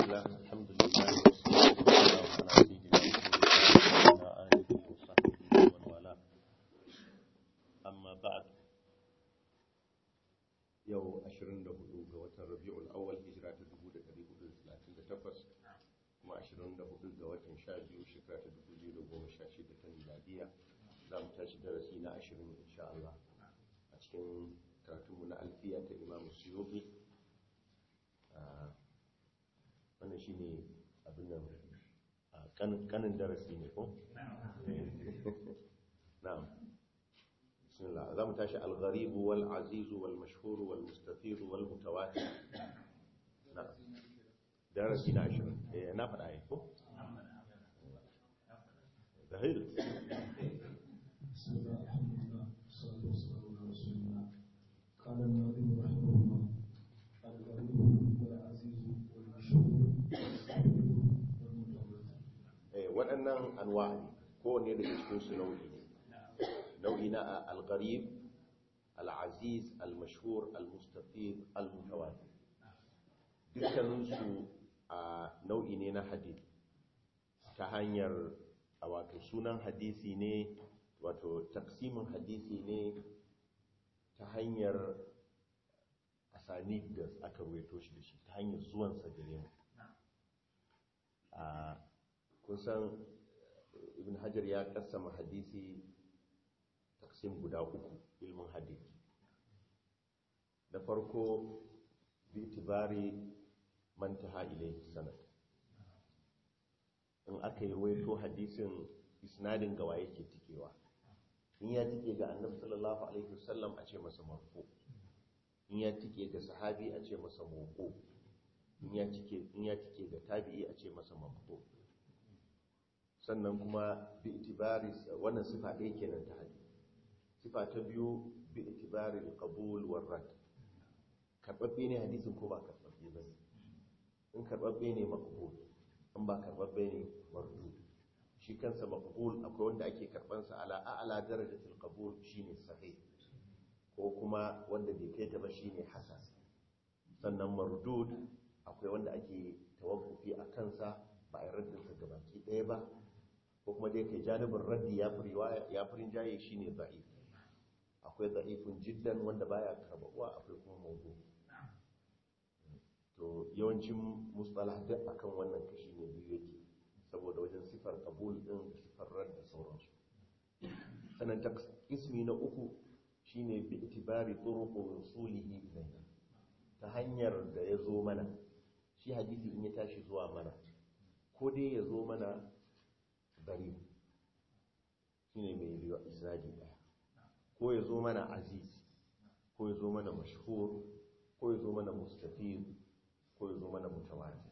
الله الحمد لله والصلاة والسلام على سيدنا محمد وعلى آله وصحبه ومن والاه أما بعد yau 24 ga watan rabi'ul awwal hijira ta 1438 kuma 24 ga watan 12 shekara ta 2016 ta miladiya za mu tashi darasi na 20 insha Allah a cikin karatunmu na alfiya ta imam suyubi wannan shi ne abin nan kanin darasi ne ko? na'am بسم الله زم تاشي الغريب والعزيز والمشهور والمستفيض والمتواتر نعم درسنا عشرين إيه نافع آية ظهير بسم الله الحمد لله والصلاة والسلام على رسول الله قال الناظم رحمه الله الغريب والعزيز والمشهور والمستفيض والمتواتر إيه waɗannan anwa'i kowanne daga cikin su nau'i ne nau'i na al-gharib al-aziz al-mashhur al-mustafid al-mutawatir dukkaninsu a nau'i ne na hadith ta hanyar a wato sunan hadisi ne wato taksimin hadisi ne ta hanyar asanid da aka ruwaito shi da shi ta hanyar zuwansa gare mu a kusan ibn hajar ya kassama hadisi taksim guda uku ilmin hadisi da farko bi itibari mantaha ilayhi sanad in aka yi ruwaito hadisin isnadin gawa yake tikewa in ya tike ga annabi sallallahu alaihi wasallam a ce masa marfu in ya tike ga sahabi a ce masa mawqu in ya tike in ya tike ga tabi'i a ce masa maqtu sannan kuma bi itibari wannan sifa ɗaya kenan ta hadisi sifa ta biyu bi itibari al-qabul war rad karbabbe ne hadisin ko ba karbabbe bane in karbabbe ne maqbul in ba karbabbe ne mardud shi kansa maqbul akwai wanda ake karban sa ala a'la darajatul qabul shine sahih ko kuma wanda bai kai ta ba shine hasan sannan mardud akwai wanda ake tawaffufi a kansa ba a raddin sa gabaki ɗaya ba ko kuma dai kai janibin raddi ya fi riwaya ya fi rinjaye shine da'if akwai da'ifun jiddan wanda baya karbawa akwai kuma mawdu to yawancin mustalah duk akan wannan kashi ne biyu yake saboda wajen sifar kabul din da sifar rad da sauransu sannan ta ismi na uku shine bi itibari turuqu rusulihi ilayna ta hanyar da ya zo mana shi hadisi in ya tashi zuwa mana ko dai ya zo mana gari shine mai riwa isnadi daya ko ya zo mana aziz ko ya zo mana mashhur ko ya zo mana mustafid ko ya zo mana mutawatir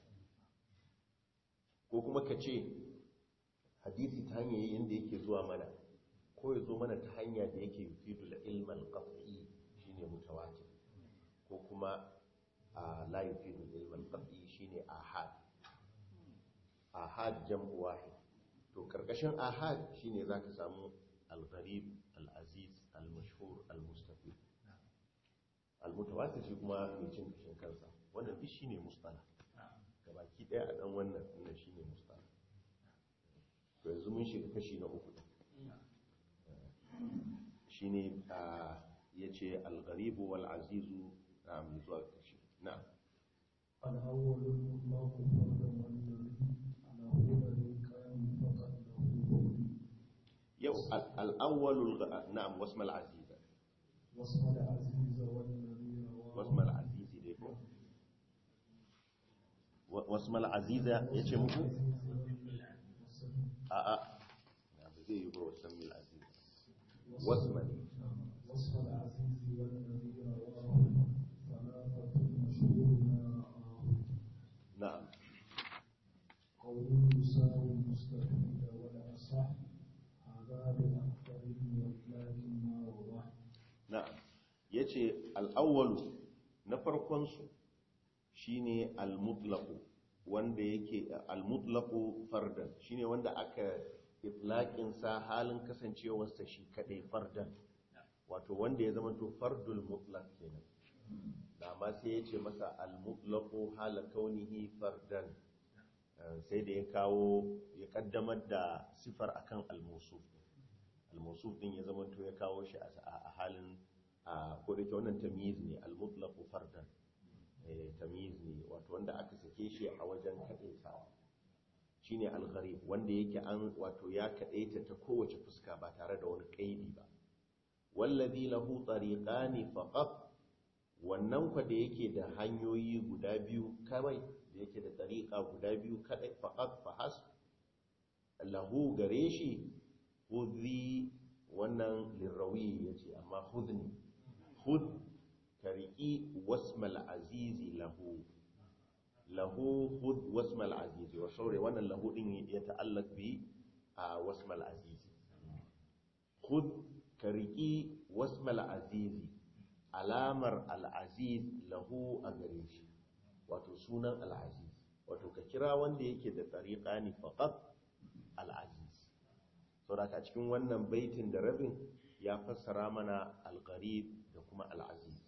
ko kuma ka ce hadisi ta hanyar yadda yake zuwa mana ko ya zo mana ta hanya da yake yufidu da ilmal qat'i shine mutawatir ko kuma a la yufidu ilmal qat'i shine ahad ahad jam'u wahid to karkashin ahad shine zaka samu al-gharib al-aziz al-mashhur al-mustafid al-mutawatir shi kuma mai cin kashin kansa wannan duk shine mustala gabaki daya a dan wannan wannan shine mustala to yanzu mun shiga kashi na uku shine a yace al-gharib wal-aziz mai zuwa kashi na'am الأول المطلق فردا والذي له ذلكان فقد له yau al-awwal na'am wasm al-aziz واسم العزيز والذي رواه wasm al-aziz dai ko wasm al-aziz yace muku a a na ba zai yi ba wasm al-aziz wasm وصف العزيز والذي رواه ثلاثة مشهور ما رآه na'am قوله يساوي المستفيد والأصح هذا بأكثر ولكن ما وضح na'am yace al-awwal na farkon su shine al-mutlaq wanda yake al-mutlaq fardan shine wanda aka itlaqin sa halin kasancewar sa shi kadai fardan wato wanda ya zama to fardul mutlaq kenan da amma sai ya ce masa al-mutlaqu hala kaunihi fardan Eh, sai da ya kawo ya kaddamar da sifar akan al-mawsuf al-mawsuf din ya zamanto ya kawo shi a a halin a ko da ke wannan tamyiz ne al-mutlaqu fardan eh tamyiz ne wato wanda aka sake shi a wajen kadaitawa shine al-gharib wanda yake an wato ya kadaita ta kowace fuska ba tare da wani kaidi ba wallazi lahu tariqani faqat wannan kwa da yake da hanyoyi guda biyu kawai da yake da tariqa guda biyu kadai faqat fahas lahu gare shi hudhi wannan lirawi yace amma hudni hud kariki wasmal azizi lahu lahu hud wasmal azizi wa saure wannan lahu din ya ta'allaq bi a wasmal azizi hud kariki wasmal azizi alamar al-aziz lahu a gare shi wato sunan al-aziz wato ka kira wanda yake da tariqani faqat al-aziz saboda a cikin wannan baitin da rabin ya fassara mana al-gharib da kuma al-aziz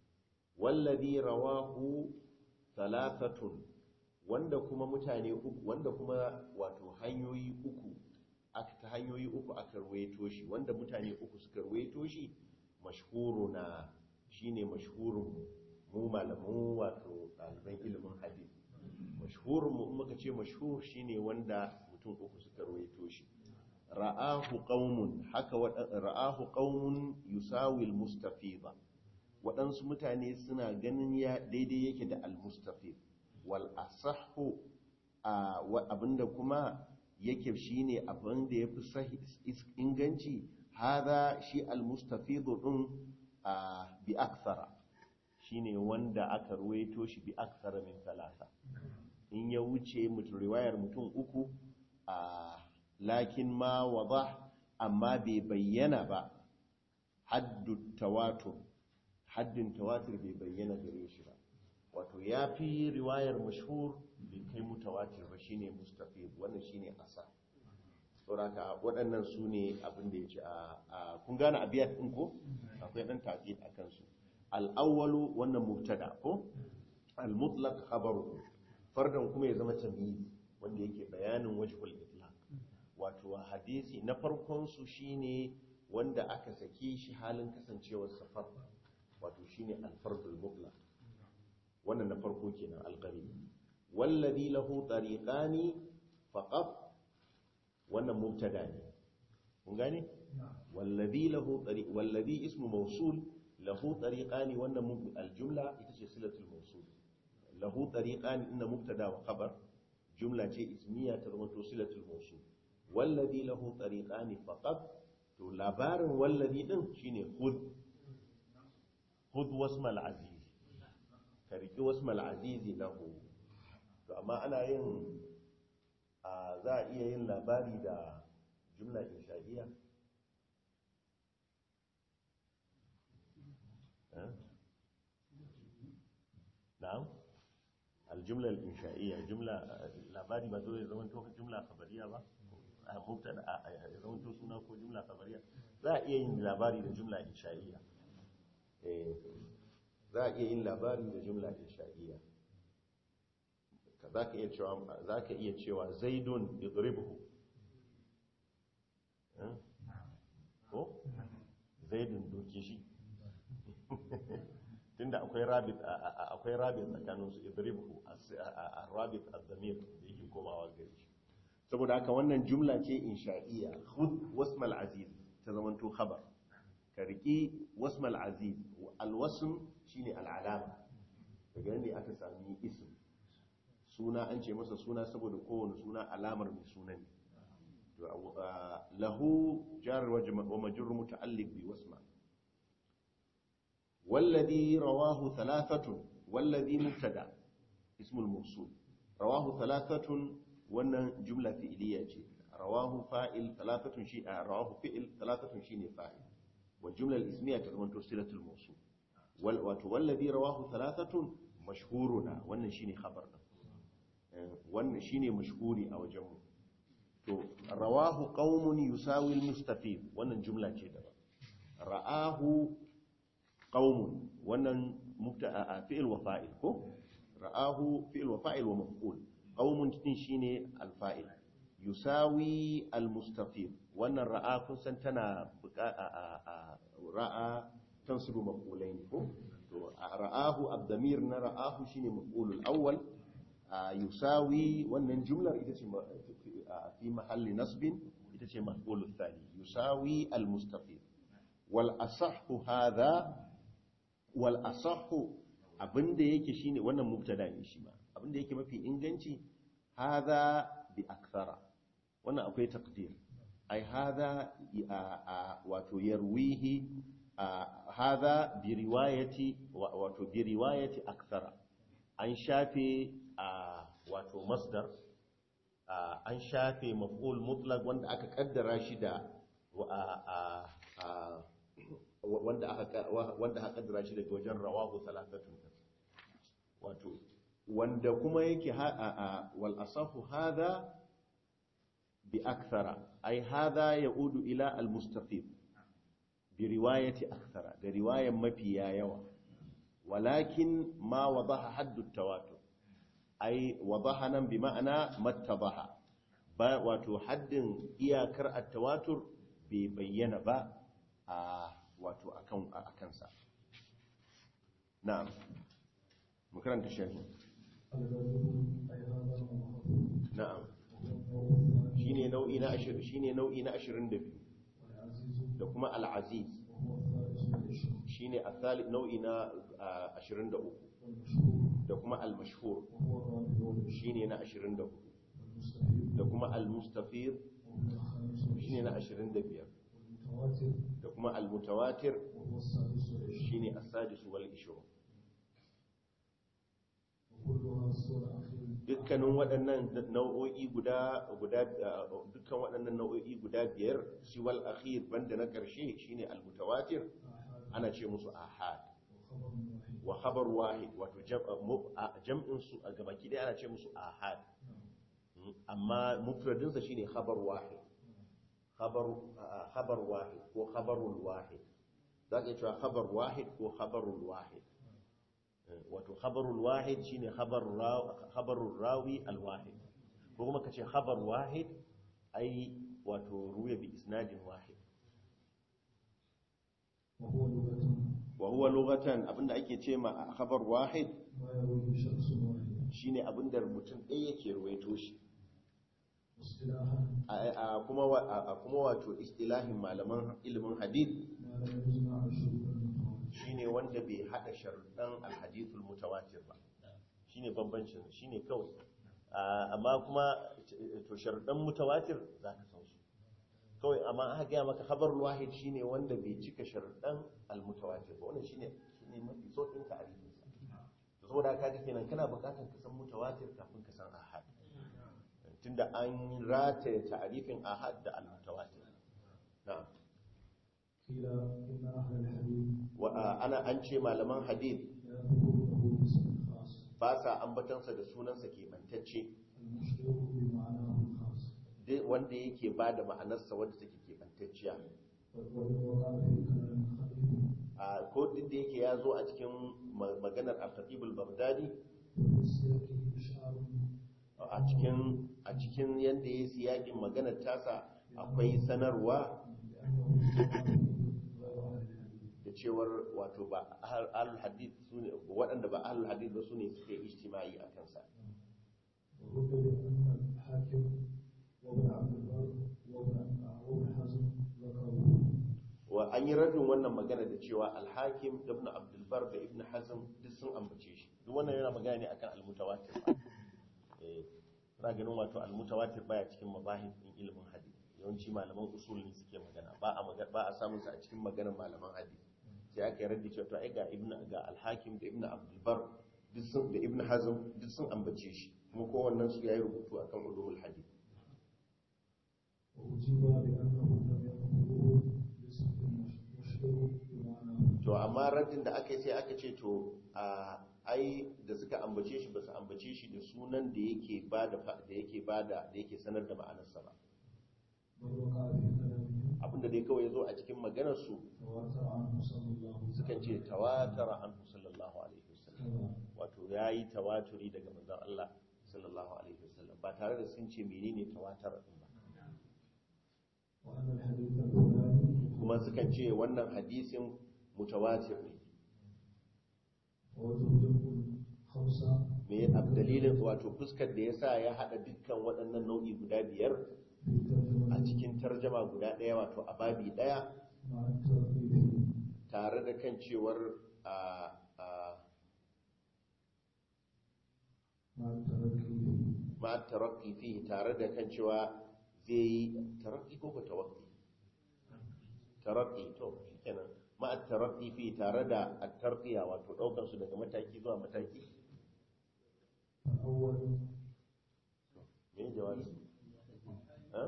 wallazi rawahu thalathatun wanda kuma mutane uku wanda kuma wato hanyoyi uku aka ta hanyoyi uku aka ruwaito shi wanda mutane uku suka ruwaito shi mashhuruna shine mashhurun mu malamu wato ɗaliban ilimin hadith mashhurun mu in muka ce mashhur shine wanda mutum uku suka ruwaito shi ra'ahu qaumun haka ra'ahu qaumun yusawi al-mustafida waɗansu mutane suna ganin ya daidai yake da al-mustafid wal asahhu abinda kuma yake shine abin da yafi sahi inganci hada shi al-mustafid din bi akthara shine wanda aka ruwaito shi bi akthara min talata in ya wuce mutum riwayar mutum uku a lakin ma wadah amma bai bayyana ba haddu tawatur haddin tawatur bai bayyana gare shi ba wato ya fi riwayar mashhur bai kai mutawatir ba shine mustafid wannan shine asa sauraka waɗannan su ne abin da ya ce a kun gane abiyat ɗin ko akwai ɗan taƙid a kansu al'awwalu wannan mubtada ko al-mutlaq khabaru fardan kuma ya zama tamyiz wanda yake bayanin wajhul itlaq wato hadisi na farkon su shine wanda aka sake shi halin kasancewar safar wato shine al-fardul mutlaq wannan na farko kenan al-qarib wallazi lahu tariqani faqat wannan mubtada ne kun gane wallazi lahu tariq wallazi ismu mawsul lahu tariqani wannan al-jumla ita ce silatul mawsul lahu tariqani inna mubtada wa khabar jumla ce ismiya ta zama to silatul mawsul wallazi lahu tariqani faqat to labarin wallazi din shine khudh khudh wasmal aziz ka riki wasmal aziz lahu to amma ana yin a za a iya yin labari da jumla insha'iyya na'am aljumla al-insha'iyya jumla labari ba dole zaman to jumla khabariya ba a mubtada a zaman to suna ko jumla khabariya za a iya yin labari da jumla insha'iyya eh za a iya yin labari da jumla insha'iyya za ka iya cewa za ka iya cewa zaidun idribhu ko zaidun doke shi tunda akwai rabit akwai rabit tsakanin su idribhu ar-rabit ad-damir da yake komawa gare shi saboda haka wannan jumla ce insha'iyya khud wasmal aziz ta zamanto khabar ka riki wasmal aziz al-wasm shine al-alama daga nan ne aka sami ism suna an ce masa suna saboda kowane suna alamar mai suna ne lahu jar wa majrur muta'alliq bi wasma والذي رواه ثلاثة والذي مبتدا اسم الموصول رواه ثلاثة wannan jumla fi'iliya ce rawahu fa'il thalathatun shi rawahu fi'il thalathatun shine fa'il wal jumla al ismiya ta zamanto silatul mawsul wal wato wallazi rawahu thalathatun mashhuruna wannan shine khabar din wannan shine mashhuri a wajen mu to rawahu qaumun yusawi al mustafid wannan jumla ce daban ra'ahu qaumun wannan mubta a fi'il wa fa'il ko ra'ahu fi'il wa fa'il wa maf'ul qaumun din shine al-fa'il yusawi al-mustafid wannan ra'a kun san tana buka a ra'a tansibu maf'ulain ko to ra'ahu ad-damir na ra'ahu shine maf'ulul awwal yusawi wannan jumlar ita ce fi mahalli nasbin ita ce maf'ulul thani yusawi al-mustafid wal asahhu hadha wal asahhu abinda yake shine wannan mubtada ne shi ma abinda yake mafi inganci hadha bi akthara wannan akwai taqdir ai hadha wato yarwihi hadha bi riwayati wato bi riwayati akthara an shafe wato masdar an shafe maf'ul mutlaq wanda aka kaddara shi da wanda aka wanda aka kaddara shi daga wajen rawahu thalathatun wato wanda kuma yake wal asahu hadha bi akthara ay hadha yaudu ila al mustaqim bi riwayati akthara da riwayan mafiya yawa walakin ma wadaha haddu tawatur ay wadaha nan bi ma'ana mattabaha ba wato haddin iyakar at-tawatur bai bayyana ba a wato akan akan sa na'am mu karanta sharhi na'am shine nau'i na 20 shine nau'i na 22 da kuma al-aziz shine al-thalith nau'i na 23 da kuma al-mashhur shine na 24 da kuma al-mustafir shine na 25 da kuma al-mutawatir shine as-sadis wal 20 dukkanin waɗannan nau'o'i guda guda dukkan waɗannan nau'o'i guda biyar siwal akhir banda na ƙarshe shine al-mutawatir ana ce musu ahad wa khabar wahid wato jam'in su a gabaki dai ana ce musu ahad amma mufradin sa shine khabar wahid khabar khabar wahid ko khabarul wahid zaka cewa khabar wahid ko khabarul wahid wato khabarul wahid shine khabar khabarul rawi al wahid ko kuma kace khabar wahid ai wato ruya bi isnadin wahid wa huwa lughatan abinda ake ce ma khabar wahid shine abinda mutum ɗaya yake ruwaito shi a kuma kuma wato istilahin malaman ilimin hadith shine wanda bai hada sharuɗan alhadithul mutawatir ba shine bambancin shine kawai amma kuma to sharuɗan mutawatir za ka san su kawai amma aka gaya maka khabarul wahid shine wanda bai cika sharuɗan almutawatir ba wannan shine shine mafi sauƙin ta'arifin sa to saboda ka ga kenan kana buƙatar ka san mutawatir kafin ka san ahad tunda an rataye ta'arifin ahad da almutawatir na'am ana an ce malaman hadith ba sa ambatansa da sunansa keɓantacce wanda yake ba da ma'anarsa wanda take keɓantacciya ko duk da yake ya zo a cikin maganar al-khatibul baghdadi a cikin a cikin yadda ya siyakin maganar tasa akwai sanarwa da cewar wato ba ahlul hadith sune waɗanda ba ahlul hadith ba sune suke ijtimai a kansa wa an yi radin wannan magana da cewa alhakim ibn abdulbar da ibn hazm duk sun ambace shi duk wannan yana magana ne akan almutawatir eh na ganin wato almutawatir baya cikin mabahis din ilimin hadith yawanci malaman usul ne suke magana ba a ba a samun sa a cikin maganar malaman hadith sai aka yi raddi cewa to ai ga ibn ga alhakim da ibn abdulbar duk sun da ibn hazm duk sun ambace shi kuma kowannen su yayi rubutu akan ulumul hadith to amma raddin da aka yi sai aka ce to a ai da suka ambace shi ba su ambace shi da sunan da yake ba da da yake ba da da yake sanar da ma'anarsa ba abinda dai kawai ya zo a cikin maganarsu تواتر عنه صلى الله عليه sukan ce tawatara anhu sallallahu alaihi wasallam وسلم wato yayi tawaturi daga manzon Allah sallallahu alaihi wasallam ba tare da sun ce menene tawatara din ba وأن الحديث الفلاني kuma sukan ce wannan hadisin mutawatir ne وتوجب خمسة me a dalilin wato fuskar da yasa ya hada dukkan waɗannan nau'i guda biyar في ترجمة a cikin tarjama guda ɗaya wato a babi ɗaya مع الترغيب tare da kan cewar a a مع الترغيب ma tarakki fihi tare da kan cewa zai yi tarakki ko ko tawakki tarakki to shikenan ma tarakki fihi tare da at-tarqiya wato daukar su daga mataki zuwa mataki الأول me jawabi ha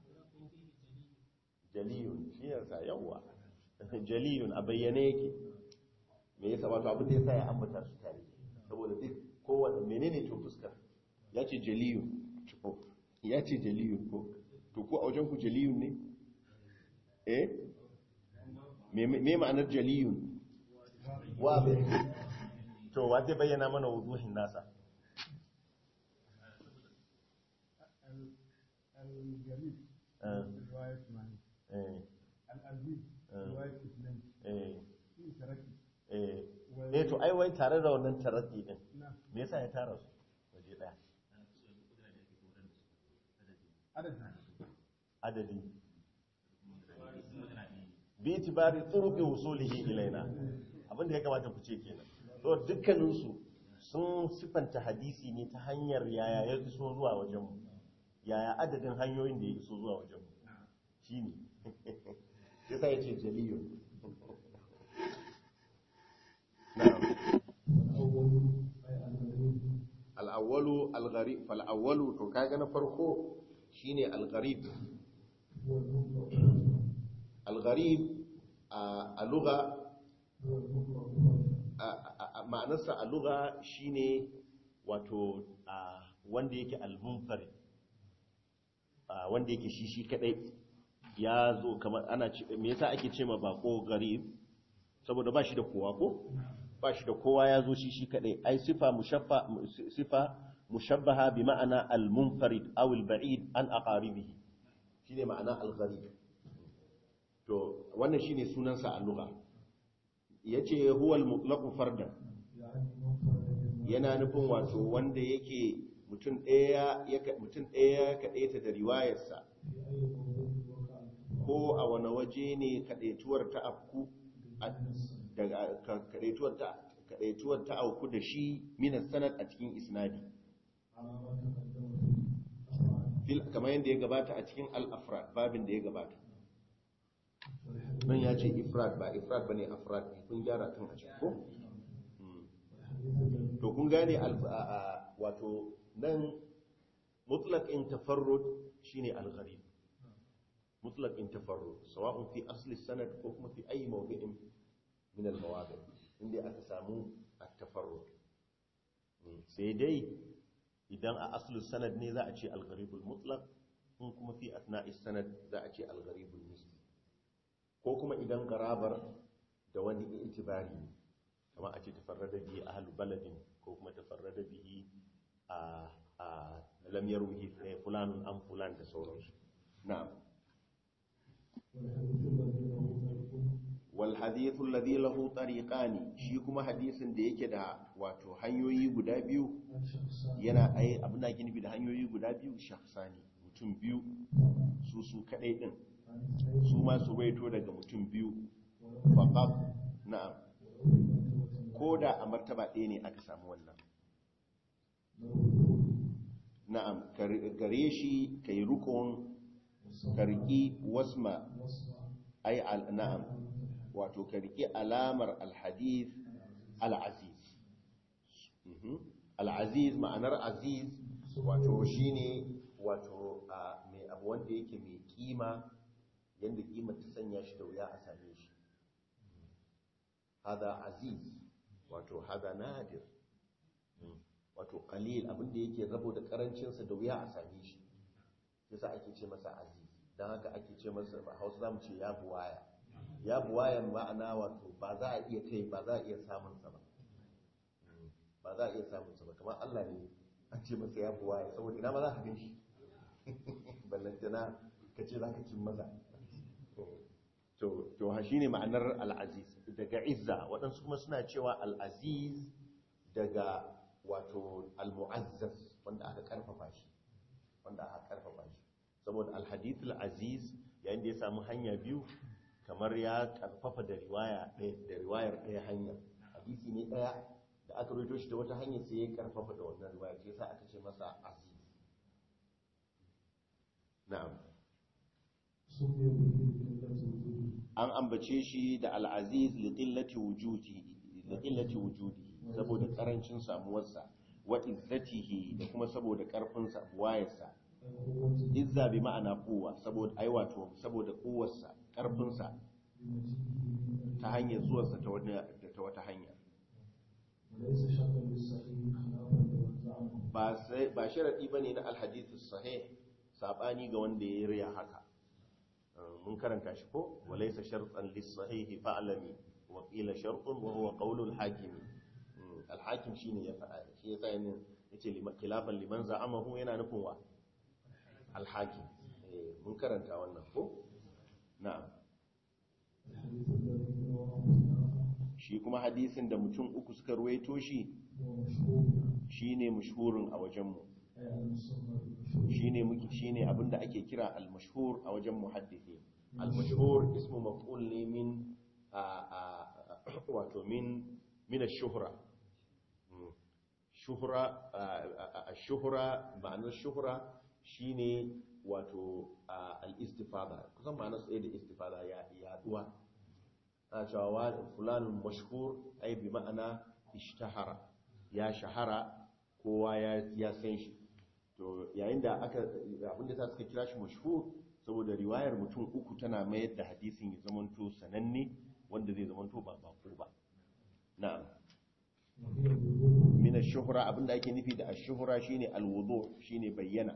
jaliyun shi yasa yawa jaliyun a bayyane yake me yasa wato abin da yasa ya ambata su tare saboda duk kowanne menene to fuskar ya ce jaliyun to ya ce jaliyun ko to ko a wajen ku jaliyun ne eh me me ma'anar jaliyun wa to wa zai bayyana mana wuzuhin nasa الجليل آه. رواية معني eh العزيز آه. رواية اثنين eh في تركي eh eh to ai wai tare da wannan taratsi din نعم me yasa ya tara su waje daya عدد adadi bi itibari turuqi wusulihi ilaina abinda ya kamata ku ce kenan to dukkanin su sun sifanta hadisi ne ta hanyar yaya ya iso zuwa wajen mu yaya adadin hanyoyin da ya iso zuwa wajen mu shine yasa yace jaliyun na'am والأول أي الغريب al-awwalu al-gharib fal-awwalu to kaga na farko shine al-gharib هو المطلق al-gharib a lugha هو المطلق ma'anarsa a lugha shine wato a wanda yake al-munfarid a wanda yake shi shi kadai ya zo kamar ana ce me yasa ake ce ma bako garib saboda ba shi da kowa ko ba shi da kowa ya zo shi shi kadai ai sifa mushaffa sifa mushabbaha bi ma'ana al-munfarid aw al-ba'id an aqaribihi shine ma'ana al-gharib to wannan shine sunansa a lugha yace huwa al-mutlaq fardan يعني منفرد بالمعنى yana nufin wato wanda yake mutum ɗaya ya ka- mutum ɗaya ya kaɗaita da riwayarsa في أي موضوع وقع ko a wani waje ne kaɗaituwar ta afku a- من السنة daga ka- kaɗaituwar ta kaɗaituwar ta auku da shi minas sanad a cikin isnadi على ما تقدم في أفعال fil kamar yadda ya gabata a cikin al-afrad babin da ya gabata والحديث nan ya ce ifrad ba ifrad bane afrad ne kun gyara kan a cikin ko Hmm. والحديث الذي to kun gane al- a- a- wato nan mutlaqin tafarrud shine al-gharib mutlaqin tafarrud sawa'un fi asli sanad ko kuma fi ayi mawdi'in min al-mawadi' inda aka samu at-tafarrud Mm, sai dai idan a asli sanad ne za a ce al-gharib al-mutlaq in kuma fi asna'i sanad za a ce al-gharib al-nisbi ko kuma idan garabar da wani itibari ne kama a ce tafarrada bihi ahlu baladin ko kuma tafarrada bihi a a lam yarwihi eh, fulanun an fulan da sauransu na'am والحديث الذي له طريق wal hadithu alladhi lahu tariqani shi kuma hadisin da yake da wato hanyoyi guda biyu عن شخصان yana ai abin da ake nufi da hanyoyi guda biyu shakhsani mutum biyu su su kadai din عن اثنين su ma su waito daga mutum biyu ولو faqat na'am ولو في مرتبة ko da a martaba ɗaya ne aka samu wannan له na'am kar- gare shi kai rukun وصف karki wasma وصف ai al na'am wato karki alamar alhadith al-aziz Mhm. al-aziz ma'anar aziz wato shine wato a mai abu wanda yake mai kima yanda kima ta sanya shi da wuya a same shi hada aziz wato hada nadir Mm. wato qalil abinda yake rabo da karancinsa da wuya a same shi yasa ake ce masa aziz don haka ake ce masa a hausa za mu ce ya buwaya ya buwaya ma'ana wato ba za a iya kai ba za a iya samunsa ba ba za a iya samunsa ba kamar allah ne an ce masa ya buwaya saboda ina ma za ka gan shi ballantana ka ce za ka cin maza to ha shi ne ma'anar al'aziz daga izza waɗansu kuma suna cewa al'aziz daga wato al-mu'azzaz wanda aka karfafa shi wanda aka karfafa shi saboda al-hadith al-aziz yayin da ya samu hanya biyu kamar ya karfafa da riwaya ɗaya da riwayar ɗaya hanya hadisi ne ɗaya da aka rito shi da wata hanya sai ya karfafa da wannan riwayar sai yasa aka ce masa aziz na'am سمي به لقلة وجوده an ambace shi da al-aziz li qillati wujudi li qillati wujudi saboda karancin samuwarsa wa izzatihi da kuma saboda karfinsa buwayarsa أي قوته izza bi ma'ana kuwa saboda ai wato saboda kuwarsa karfinsa بمجيئه من ta hanyar zuwarsa ta wani da ta wata hanya وليس شرطا للصحيح خلافا لمن زعمه ba sai ba sharadi bane na alhadith sahih sabani ga wanda ya riya haka Uh, mun karanta shi ko walaysa shartan lis sahih fa'lami wa qila shartun wa huwa qawlu al hakim al hakim shine ya faɗa shi yasa yana yace liman khilafan liman za'amahu yana nufin wa al hakim eh mun karanta wannan ko na'am الحديث الذي رواه ثلاثة shi kuma hadisin da mutum uku suka ruwaito shi هو مشهور shine mashhurin a wajenmu أي المسمى بالمشهور shine muke shine abinda ake kira al-mashhur a wajen muhaddisi al-mashhur ismu maf'ul ne min a- a- a- wato min min ash-shuhra Mm. shuhra ash-shuhra ma'anar shuhra shine wato a, al-istifada kusan ma'anar sai da istifada ya yaduwa ana cewa wa fulanun mashhur ai bi ma'ana ishtahara ya shahara kowa ya ya san shi to yayin da aka abinda ta suka kira shi mashhur saboda riwayar mutum uku tana mayar da hadisin ya zamanto sananne wanda zai zamanto ba bako ba na'am وهي الوضوء min ash-shuhra abinda ake nufi da ash-shuhra shine al-wudu shine bayyana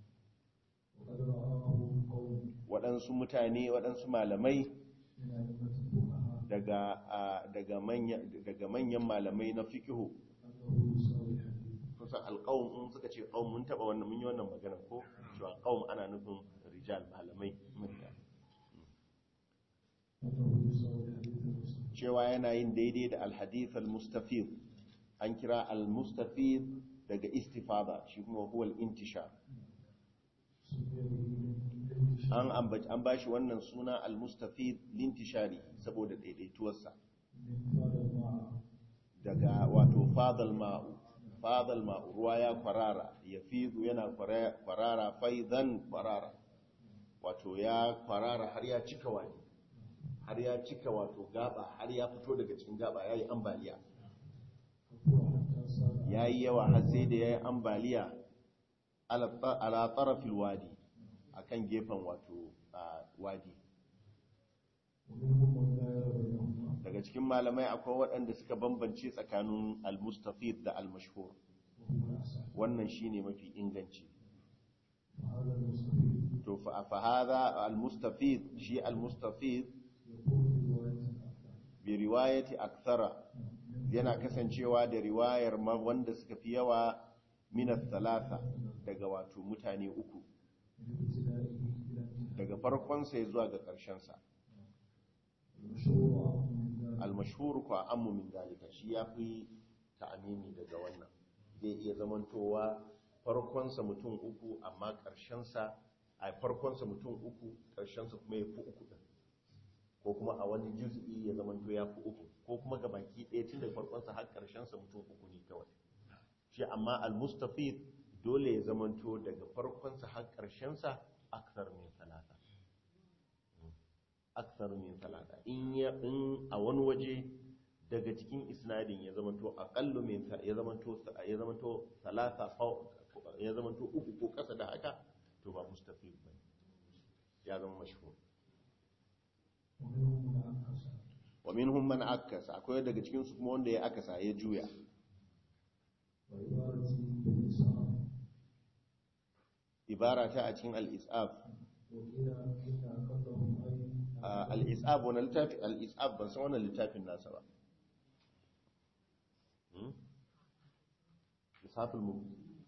وقد رآه قوم waɗansu mutane waɗansu malamai من أئمة الفقهاء daga a, daga manya daga manyan malamai na fiqhu أنه يساوي الحديث kusan alqaum in suka ce qaum mun taba wannan mun yi wannan magana ko cewa qaum ana nufin rijal malamai mutane أنه يساوي الحديث المسلم cewa yana yin daidai da alhadith al-mustafid an kira al-mustafid daga istifada shi kuma huwa al-intishar سمي به للانتشار an ambaci an bashi wannan suna al-mustafid lintishari saboda daidaituwarsa من فاد الماء daga wato fadal ma'u fadal ma'u ruwa ya kwarara ya fidu yana kwara- kwarara faidan kwarara wato ya kwarara har ya cika wani har ya cika wato gaba har ya fito daga cikin gaba ya yi ambaliya كفر حتى صار ya yi yawa har sai da ya yi ambaliya ala ala tarafil wadi a kan gefen wato a wadi ومنهم من لا يرى بينهما daga cikin malamai akwai waɗanda suka bambance tsakanin al-mustafid da al-mashhur وهو الأصح wannan shine mafi inganci وهذا المستفيد to fa fa hadha al-mustafid shi al-mustafid يكون برواية أكثر bi riwayati akthara yana kasancewa da riwayar ma wanda suka fi yawa min thalatha daga wato mutane uku من ابتدائه إلى انتهائه daga farkon sa zuwa ga ƙarshen sa المشهور أعظم من ذلك al-mashhur kwa ammu min dalika shi yafi ta'amimi daga wannan zai iya zamantowa farkon sa mutum uku amma ƙarshen sa a farkon sa mutum uku ƙarshen sa kuma yafi uku din ko kuma a wani juz'i ya zamanto yafi uku ko kuma ga baki ɗaya tun daga farkon sa har ƙarshen sa mutum uku ne kawai shi amma al-mustafid dole ya zamanto daga farkon sa har ƙarshen sa akthar min talata akthar min talata in ya in a wani waje daga cikin isnadin ya zamanto aqallu min ta- ya zamanto ya zamanto talata fa- ya zamanto uku ko kasa da haka to ba mustafid bane ya zama mashhur ومنهم من أنكس wa minhum man akasa akwai daga cikin su kuma wanda ya akasa ya juya وعبارة بالإسعاف ibara ta a cikin al-is'af وقيل إن أقلهم أي Ah, al-is'ab wani littafi al-is'ab ban san wannan littafin nasa ba Hmm? ishaful mu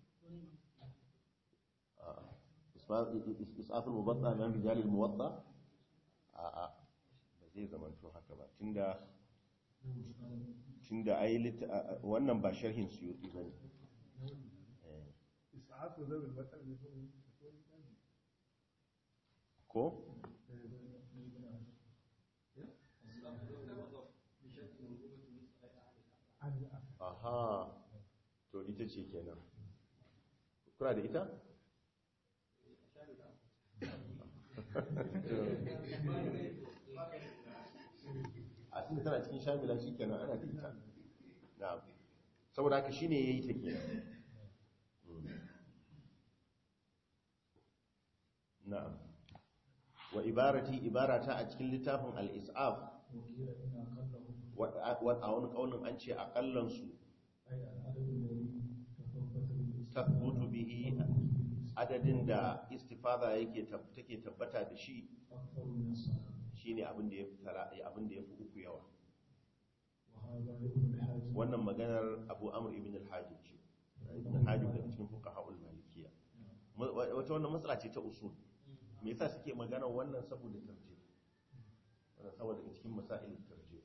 Ah, isfa- is- is'aful mubatta min rijal al-muwatta a a ba zai zama to haka ba tunda tunda ai lit- a- a- wannan ba sharhin suyuti bane Eh, isa'atu zabil batal ne ko ko aha to ita ce kenan kuna da ita a cikin tana cikin shamila shi kenan ana da ita na'am saboda haka shine yayi ta kenan Mm. na'am wa ibarati ibarata a cikin littafin al-is'af وقيل إن أقلهم wa a wani kaulin an ce akallan su أي العدد الذي تثبت tathbutu bihi adadin da istifada yake tab- take tabbata da shi أكثر من الصلاة shine abin da ya fi tara abin da ya fi uku yawa وهذا ابن الحاج wannan maganar Abu Amr ibn al-Hajib ce ibn al-Hajib daga cikin fuqaha al-Malikiyya Ma- wa- wata wannan matsala ce ta usul me yasa suke magana wannan saboda tarjih wannan saboda daga cikin masail tarjih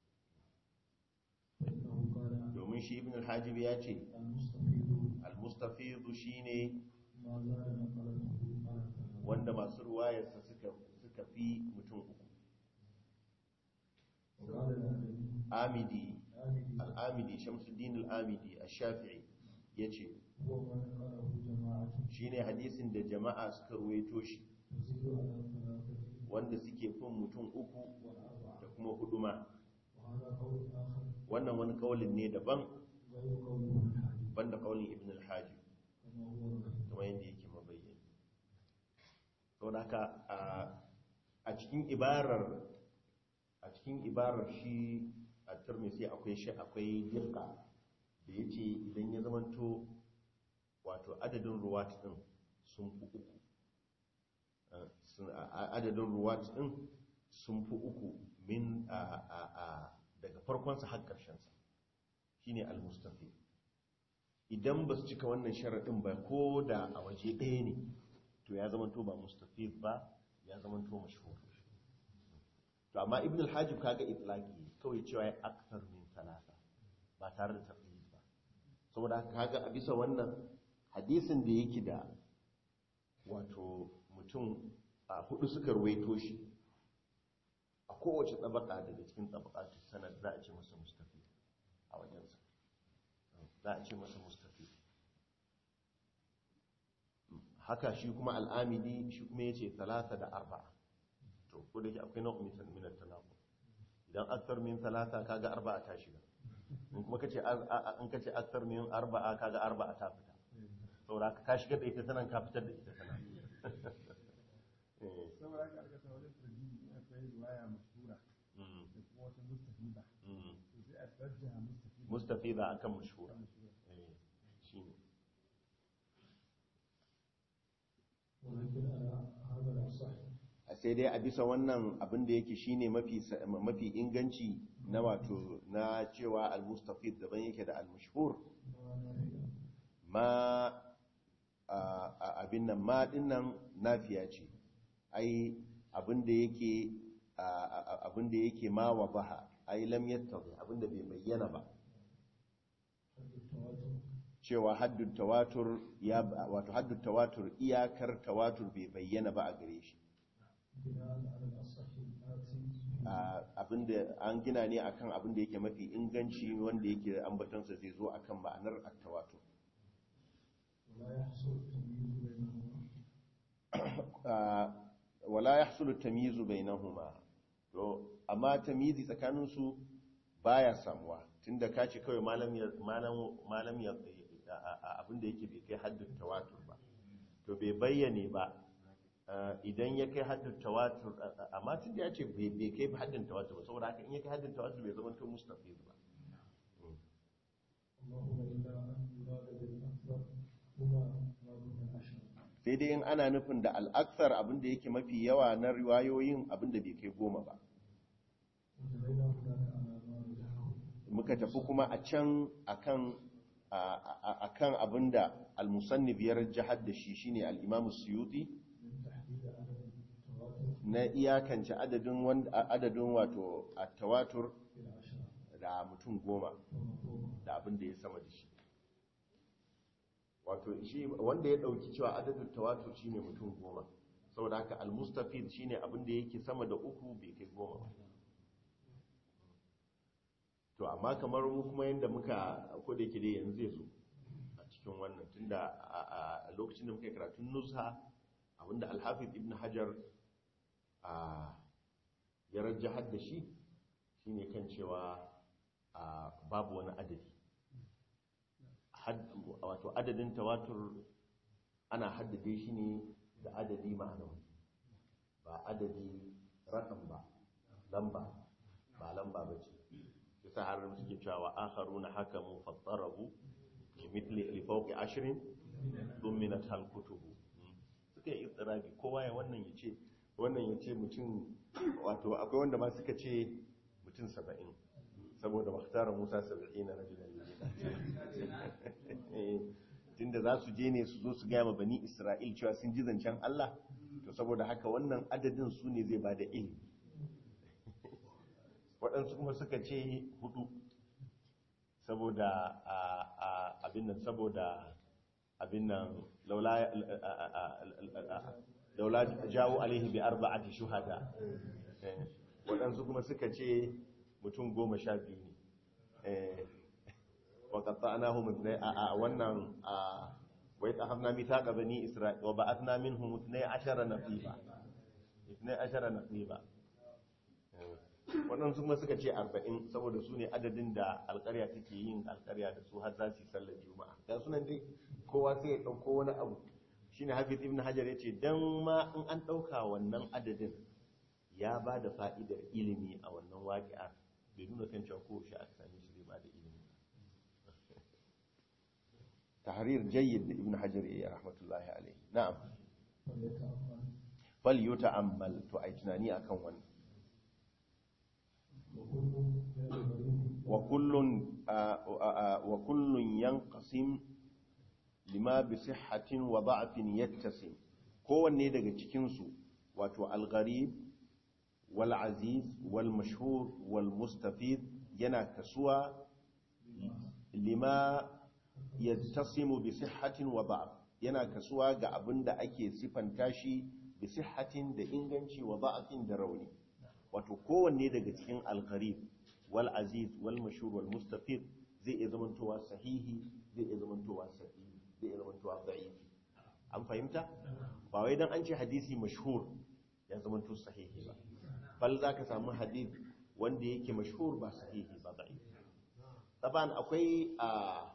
فإنه قال domin shi ibn al-Hajib ya ce المستفيد al-mustafid shine ما زال نقلته على ثلاثة wanda masu ruwayarsa suka suka fi mutum uku وقال الأدبي amidi آمدي al'amidi shamsuddin al'amidi a shafi'i ya ce هو ما نقله جماعة shi ne hadisin da jama'a suka ruwaito shi تزيد على ثلاثة wanda suke fin mutum uku والأربعة da kuma hudu ma وهذا قول آخر wannan wani kaulin ne daban غير قول ابن الحاج banda kaulin ibn al-hajib كما هو الغيب kamar yadda yake mabayyani sau da haka a- a cikin ibarar a cikin ibarar shi a turmisi akwai shi akwai dirka da ya ce idan ya zamanto wato adadin ruwat din sun fi uku Uh, sun- a- a- adadin ruwat din sun fi uku min a- a- a- daga farkonsa har ƙarshensa shine al-mustafi idan ba su cika wannan sharaɗin ba ko da a waje ɗaya ne to ya zama to ba mustafid ba ya zama to mashhur to amma ibn al-hajib kaga itlaqi kawai cewa ya akthar min talata ba tare da tafsir ba saboda haka kaga a bisa wannan hadisin da yake da wato mutum a hudu suka ruwaito shi a kowace tabaka daga cikin tabakatun sanad za a ce masa mustafid a wajensa za a ce masa mustafi haka shi kuma al'amidi shi kuma ya ce talata da arba'a to ko da ke akwai nau'in mitan minar tanaku idan aktar min talata kaga arba'a ta shiga in kuma kace an kace aktar min arba'a kaga arba'a ta fita saboda ka ka shiga da ita tanan ka fitar da ita tanan Eh, saboda haka aka ta wajen tarjihi akwai riwaya mashhura mm, da kuma wata mustafida mm. to sai a tarjaha mustafida mustafida akan mashhura eh shine ولكن على هذا الأصح sai dai a bisa wannan abin da yake shine mafi mafi inganci na wato na cewa al-mustafid daban yake da al-mashhur ما نافع ma a- a- abin nan ma dinnan nafiya ce ai abin da yake a- a- abin da yake ma wa baha ai lam yattabi abin da bai bayyana ba حد التواتر cewa haddun tawatur ya wato haddun tawatur iyakar tawatur bai bayyana ba a gare shi بناء على الأصح الآتي a abinda an gina ne akan abin da yake mafi inganci wanda yake ambatonsa zai zo akan ma'anar at-tawatur ولا يحصل التمييز بينهما Ah, wala yahsulu tamyizu bainahuma to amma tamyizi tsakanin su baya samuwa tunda kace kawai malam ya malam malam ya abin da yake bai kai haddin tawatur ba to bai bayyane ba Ah, idan ya kai haddin tawatur ah, ah, amma tunda ya ce bai bai kai haddin tawatur ba saboda haka in ya kai haddin tawatur bai zama to mustafiz ba اللهم إلا أن يراد بالأكثر هما ما دون العشر sai sai dai in ana nufin da al'aksar abinda yake mafi yawa na riwayoyin abinda bai kai goma ba وجرينا هناك على ما رجعه muka tafi kuma a can akan a- a- akan abinda al-musannif ya rajjahar da shi shine al-imam suyuti من تحديد عدد التواتر na iyakance adadin wanda adadin wato at-tawatur إلى عشرة da mutum goma وما فوق da abin da ya sama da shi wato shi wanda ya dauki cewa adadin tawatur shine mutum goma saboda haka al-mustafid shine abin da yake sama da uku bai kai goma ba to amma kamar mu kuma yanda muka ko da yake dai yanzu zai zo a cikin wannan tunda a a lokacin da muka yi karatun nuzha abinda al-hafiz ibn hajar a ya rajjahar da shi shine kan cewa a babu wani adadi Had- wato adadin tawatur ana haddade shi ne da adadi ma'anawi ba adadi rakam ba lamba ba lamba ba ce yasa har suke cewa akharuna hakamu fattarabu bi mithli li fawqi ashrin duminat hal kutubu suka yi istirabi kowa ya wannan yace wannan yace mutum wato akwai wanda ma suka ce mutum 70 saboda makhtara Musa 70 na rajulan tunda za su je ne su zo su gaya ma bani Isra'il cewa sun ji zancen Allah to saboda haka wannan adadin su ne zai bada ilimi waɗansu kuma suka ce hudu saboda a- a- abin nan saboda abin nan laula laula jawo alaihi bi arba'ati shuhada Eh, waɗansu kuma suka ce mutum goma sha biyu ne Eh, wa qatta'nahum ithnay a a wannan a wa yatahafna mithaqa bani isra'il wa ba'athna minhum 12 naqiba 12 naqiba Eh, waɗansu kuma suka ce arba'in saboda su ne adadin da alƙarya take yin alƙarya da su har za su yi sallar juma'a ga sunan dai kowa sai ya ɗauko wani abu shine hafiz ibn hajar ya ce don ma in an ɗauka wannan adadin ya ba da fa'idar ilimi a wannan waƙi'ar bai nuna kan cewa ko shi aka same shi zai ba da ilimi tahrir jayyid da ibn hajar ya yi rahmatullahi alaihi na'am فليتأمل fal yuta'ammal to ai tunani akan wannan وكل من الغريب وكل آه، آه، آه، وكل ينقسم لما بصحة وضعف يتسم kowanne daga cikinsu wato al-gharib wal aziz wal mashhur wal mustafid yana kasuwa lima yattasimu bi sihhatin wa da'f yana kasuwa ga abinda ake sifanta shi bi sihhatin da inganci wa da'fin da rauni wato kowanne daga cikin al-gharib wal aziz wal mashhur wal mustafid zai iya zamantowa sahihi zai iya zamantowa sahihi zai iya zamantowa da'ifi an fahimta ba wai dan an ce hadisi mashhur ya zamanto sahihi ba bal zaka samu hadith wanda yake mashhur ba sahihi ba da'ifi taban akwai a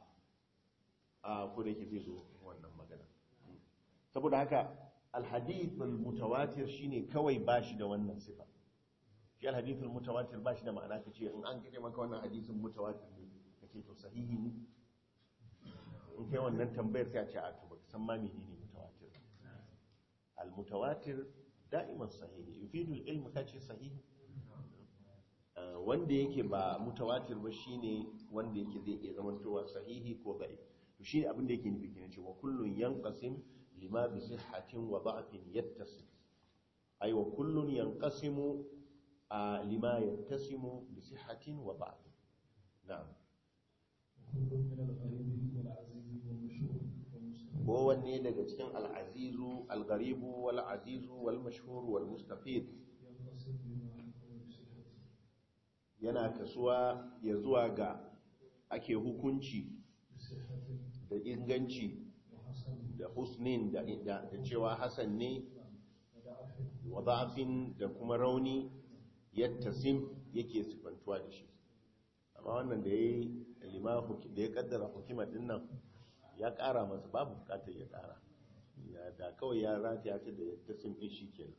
a ko da yake zai zo wannan magana saboda haka al-hadith al-mutawatir shine kawai bashi da wannan sifa shi alhadithul mutawatir ba shi da ma'ana kace in an kace maka wannan hadisin mutawatir ne kace to sahihi ne in kai wannan tambayar sai a ce a to baka san ma menene mutawatir al mutawatir da'iman sahihi yufidu al ilm kace sahihi Ah, wanda yake ba mutawatir ba shine wanda yake zai iya zamantowa sahihi ko da'if to shine abin da yake nufi kenan cewa kullun yanqasim lima bi sihhatin wa da'fin yattasil ay wa kullun yanqasimu آه، لما يتسم بصحة وضعف نعم وكل من الغريب والعزيز والمشهور والمستفيد kowanne daga cikin al'azizu al-garibu wal-azizu wal-mashhur wal-mustafid ينقسم بما حكم بصحته yana kasuwa ya zuwa ga ake hukunci بصحة da inganci وحسن da husnin da, da, da cewa hasan ne وضعف wa da'afin da kuma rauni yattasim yake sifantuwa da shi amma wannan da ya yi lima huki- da ya kaddara hukimar din nan ya kara masa babu bukatar ya kara ya da kawai ya rataya ta da yattasim din shi kenan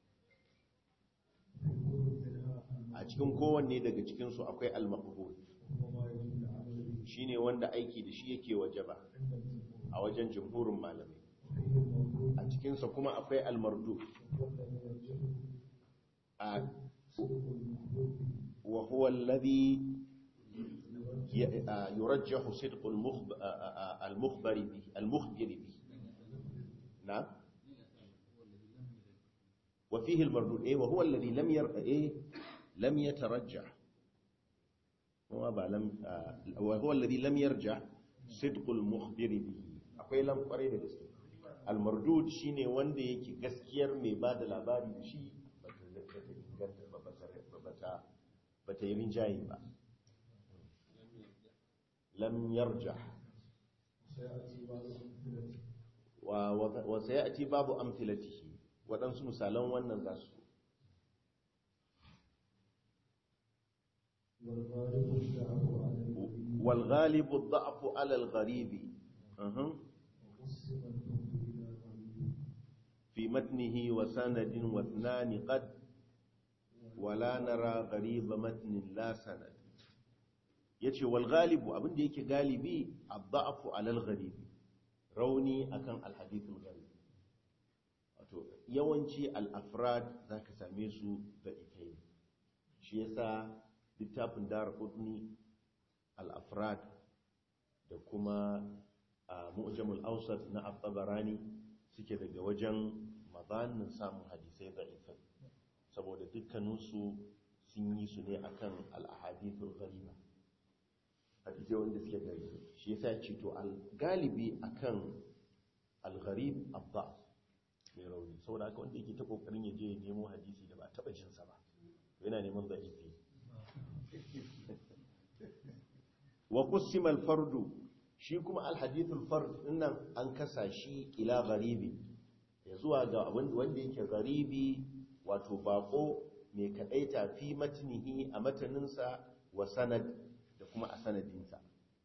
في كل منها a cikin kowanne daga cikinsu akwai al-maqbul وهو ما يجب العمل به shine wanda aiki da shi yake wajaba عند الجمهور a wajen jumhurin malamai فيه الموضوع a cikinsa kuma akwai almardu والذي يرجحه a صدق المخبوط wa huwa alladhi ي- آه، يرجح صدق المخب... آه، آه، آه، المخبر به المخبر به نعم وفيه المردود ايه وهو الذي لم ير... ايه لم يترجح هو با لم آه، وهو الذي لم يرجح صدق المخبر به akwai lam kwarai da gaske almardud shine wanda yake gaskiyar mai ba da labari da shi bata bata inganta ba bata bata bata yi rinjaye ba lam yarjah سيأتي بعض الأمثلة wa wa- wa sayati babu amthilatihi waɗansu misalan wannan za su والغالب الشعب على النبي wal ghalibu ad-da'fu 'ala al-gharibi uhum. وقسم الحب إلى غريب في متنه وسند واثنان قد ولا نرى غريب متن لا سند yace wal galibu abinda yake galibi ad-da'fu 'ala al-gharibi rauni akan al-hadith al-gharib wato yawanci al-afrad zaka same su da ikai shi yasa littafin darqutni al-afrad da kuma a mu'jamul awsat na at-tabarani suke daga wajen mazanin samun hadisai da ifai saboda dukkaninsu sun yi su ne akan al-ahadithul ghariba hadisai wanda suke gari shi yasa ce to al-galibi akan al-gharib abba mai rauni saboda haka wanda yake ta kokarin ya je ya nemo hadisi da ba a taba jinsa ba yana neman da'ifi wa qusima al-fardu shi kuma al-hadithul fard dinnan an kasa shi ila gharibi ya zuwa ga abin wanda yake gharibi wato bako mai kadaita fi matnihi a mataninsa wa sanad da kuma a sanadinsa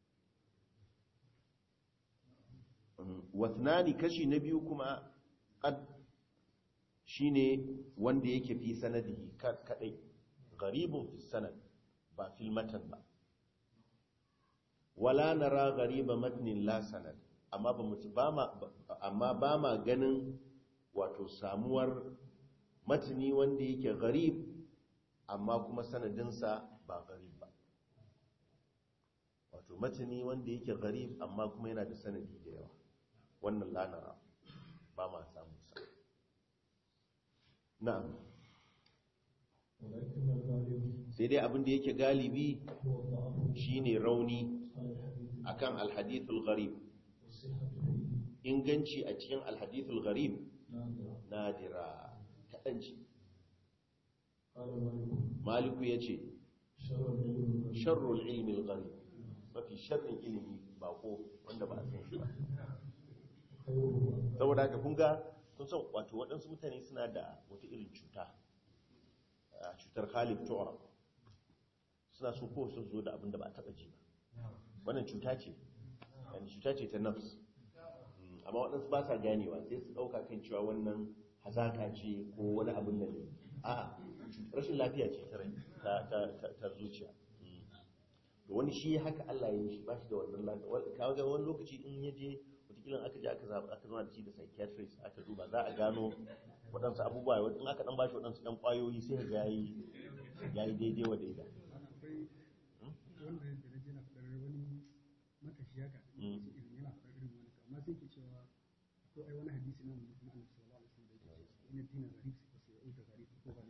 wathnani kashi na biyu kuma qad shine wanda yake fi sanadihi kadai gharibun fi sanad ba fil matan ba wala nara ghariba matnin la sanad amma ba mu ba ma amma ba ma ganin wato samuwar matni wanda yake gharib amma kuma sanadinsa ba gharib ba wato matni wanda yake gharib amma kuma yana da sanadi da yawa wannan la nara ba ma samu sa na'am ولكن الغالب sai dai abin da yake galibi هو الضعف shine rauni على الحديث akan alhadithul gharib والصحة فيه inganci a cikin alhadithul gharib نادرة nadira kaɗan ce قال مالك maliku ya ce شر العلم الغريب sharrul ilmi gharib mafi sharrin ilimi bako wanda ba a san shi ba خيره saboda haka kun ga kun san wato waɗansu mutane suna da wata irin cuta a cutar khalif tu'rab suna so ko su zo da abin da ba a taɓa ji ba wannan cuta ce yani cuta ce ta nafs Mm, amma waɗansu ba sa ganewa sai su ɗauka kan cewa wannan hazaka ce ko wani abin da ne a rashin lafiya ce ta rai ta, ta, ta, ta zuciya Mm. to wani shi haka Allah ya yi shi ba shi da wannan lafiya Wal- kawo ga wani lokaci in ya je wataƙila aka je aka zaɓa aka zama da shi da psychiatrist aka duba za a gano waɗansu abubuwa in aka ɗan ba shi waɗansu ɗan ƙwayoyi sai ga yayi yayi daidai wa daida akwai wanda da na je na faɗar wani matashi haka Mm. irin yana faɗar irin wani amma sai ke cewa ko ai wani hadisi na na annabi sallallahu alaihi wasallam da yake cewa inna dina gharib sai sai uta gharib ko ba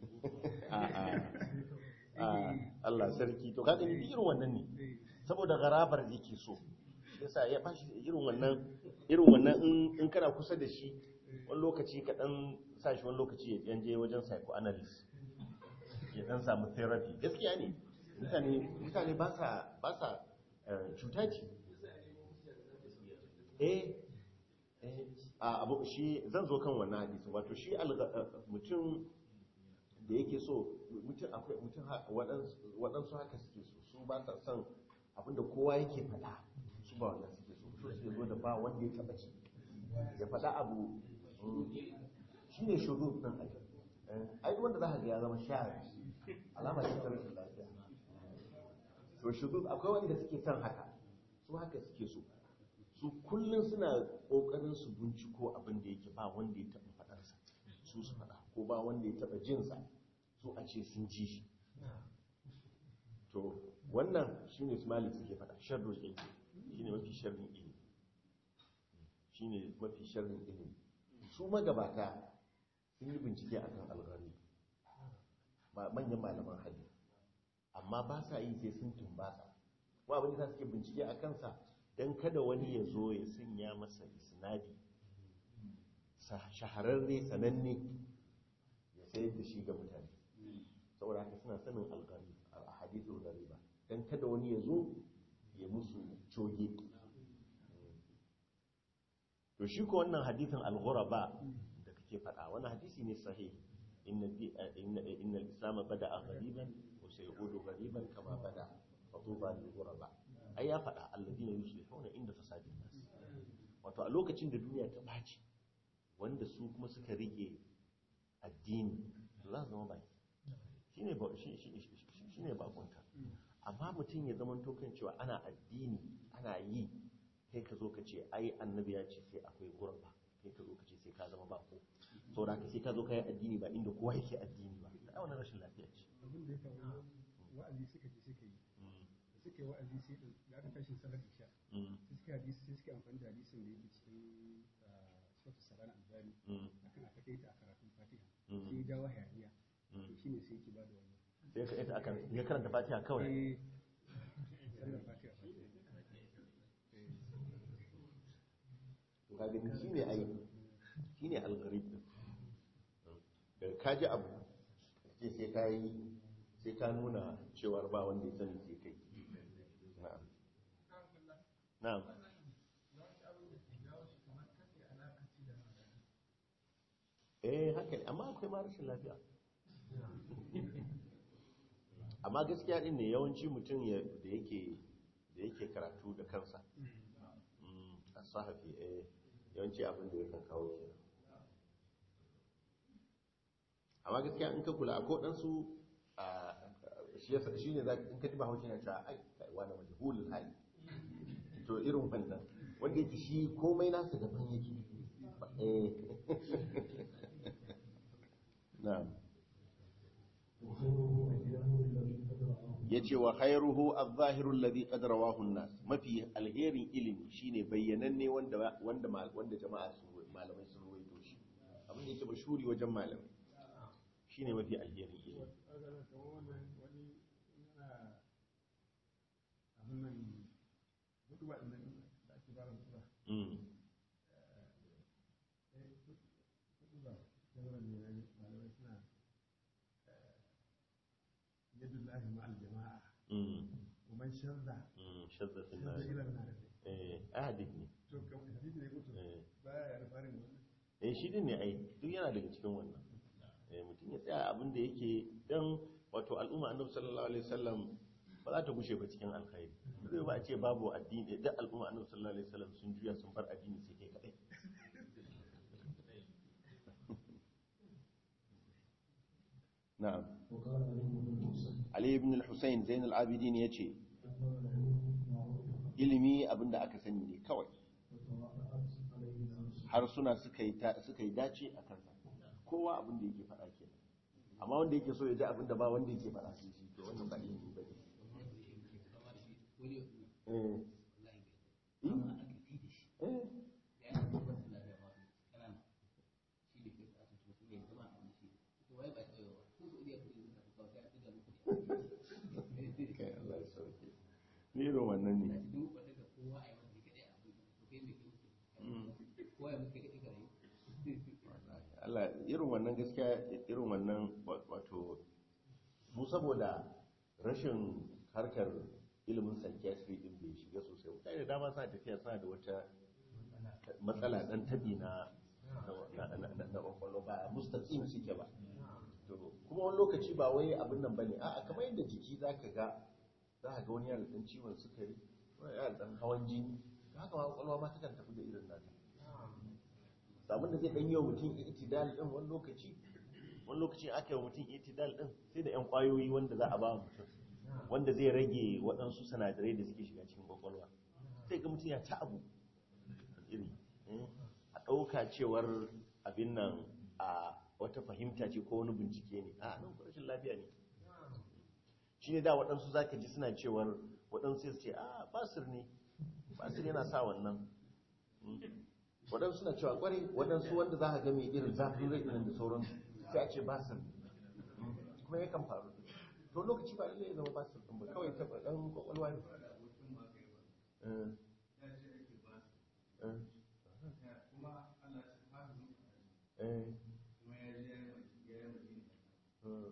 a a a Allah sarki to kaga ni irin wannan ne saboda garabar yake so yasa ya bashi irin wannan irin wannan in in kana kusa da shi wani lokaci ka dan sa shi wani lokaci ya dan je wajen psychoanalyst ya dan samu therapy gaskiya ne mutane mutane ba sa ba sa eh, cuta ce eh eh a abu shi zan zo kan wannan hadisi wato shi alga- eh, mutum da yake so mutum akwai mutum ha- waɗansu waɗansu haka suke so su ba sa son abinda kowa yake faɗa su ba wannan suke so so suke zo da ba wanda ya taɓa ci ya faɗa abu shi ne shuru ɗin ake ai duk wanda za ka ga ya zama shahari alama ce ta rashin lafiya to shuru akwai wanda suke son haka su haka suke so su kullum suna kokarin su binciko abin da yake ba wanda ya taba faɗarsa su su faɗa ko ba wanda ya taba jinsa su a ce sun ji shi to wannan shine su malik suke faɗa sharrul ilmi shine mafi sharrin ilmi shine mafi sharrin ilmi su magabata sun yi bincike akan alghari ba manyan malaman hadisi amma ba sa yi sai sun tumbasa kuma abin da suke bincike a kansa don kada wani ya zo ya sanya masa isnadi shahararre sananne ya sayar da shi ga mutane saboda haka suna sanin algari a hadithul gariba don kada wani ya zo ya musu coge to shi ko wannan hadithin al-ghuraba da kake faɗa wannan hadisi ne sahih inna inna al-islam bada'a ghariban wa sayudu ghariban kama bada fatuba lil ghuraba ai ya faɗa alladina yuslihuna inda fasadin nas wato a lokacin da duniya ta baci wanda su kuma suka rike addini to za su zama baki shine ba shine bakunta amma mutum ya zama tokan cewa ana addini ana yi kai ka zo ka ce ai annabi ya ce sai akwai gurba kai ka zo ka ce sai ka zama bako saboda ka sai ka zo ka yi addini ba inda kowa yake addini ba ai wannan rashin lafiya ce abin da ya faru wa'azi suka ji suka yi da suka yi wa'azi sai da aka tashin salar isha sai suka hadisi sai suka amfani da hadisin da yake cikin suratul salan albani akan a takaita a karatun fatiha sai ya jawo hayaniya to shine sai yake bada wannan sai ka ita akan ya karanta fatiha kawai eh sallar fatiha to ka gani shine ai shine algharib din da ka ji abu ce sai ka yi sai ka nuna cewar ba wanda ya sani sai kai na'am na'am eh haka ne amma akwai ma rashin lafiya amma gaskiya din ne yawanci mutum da yake da yake karatu da kansa a sahafi eh yawanci abin da yakan kawo kenan amma gaskiya in ka kula a kodansu shi ne in ka ji ba haushi na cewa ai kaiwa da majahulul hali to irin wannan wanda yake shi komai nasa daban yake na'am ya ce wa khairuhu az-zahiru alladhi qad rawahu an-nas mafi alherin ilimi shine bayyananne wanda wanda wanda jama'a su malamai sun ruwaito shi abin da yake mashhuri wajen malamai shine mafi alherin ilimi mm يد الله مع الجماعة mm ومن شذ mm shadda شذ sunnah إلى النار eh ahadith ne to kamar hadisi ne mutum eh baya ya farin wannan eh shi din ne ai duk yana daga cikin wannan eh mutum ya tsaya abin da yake dan wato al'umma annabi sallallahu alaihi wasallam ba za ta gushe ba cikin alkhairi zai ba a ce babu addini da al'umma annabi sallallahu alaihi wasallam sun juya sun bar addini sai kai kadai na'am وقال علي بن الحسين ali ibn al-husayn zain al-abidin yace أنه العلم معروف ilimi abinda aka sani ne kawai وتواضعت عليه النفس har suna suka yi ta- suka yi dace a kansa kowa abin da yake faɗa kenan amma wanda yake so ya ji abin da ba wanda yake faɗa sai shi to wannan ba ilimi ba ne eh eh kai Allah ya sauke ni irin wannan ne Allah irin wannan gaskiya irin wannan wato mu saboda rashin harkar ilimin psychiatry din bai shiga sosai mutane da dama suna tafiya suna da wata matsala dan tabi na na na na na kwakwalwa ba mustaqim suke ba to kuma wani lokaci ba wai abin nan bane a'a kamar yadda jiki zaka ga za ka ga wani yana da dan ciwon sukari wani yana da dan hawan jini haka ma kwakwalwa ma takan tafi da irin nata sabon da zai dan yi wa mutum itidal din wani lokaci wani lokaci aka yi wa mutum itidal din sai da yan kwayoyi wanda za a ba mutum wanda zai rage waɗansu sinadarai da suke shiga cikin kwakwalwa sai ga mutum ya ta abu iri eh, a ɗauka cewar abin nan a wata fahimta ce ko wani bincike ne a nan rashin lafiya ne shi ne da waɗansu za ka ji suna cewar waɗansu sai su ce a basir ne basir yana sa wannan Mm. waɗansu suna cewa ƙwarai waɗansu wanda za ka ga mai irin zafin rai ɗin da sauransu sai a ce basir Mm. kuma yakan faru to lokaci ba lallai ya zama basir ɗin ba kawai taɓa ɗan ƙwaƙwalwa ne Eh, eh, eh, eh.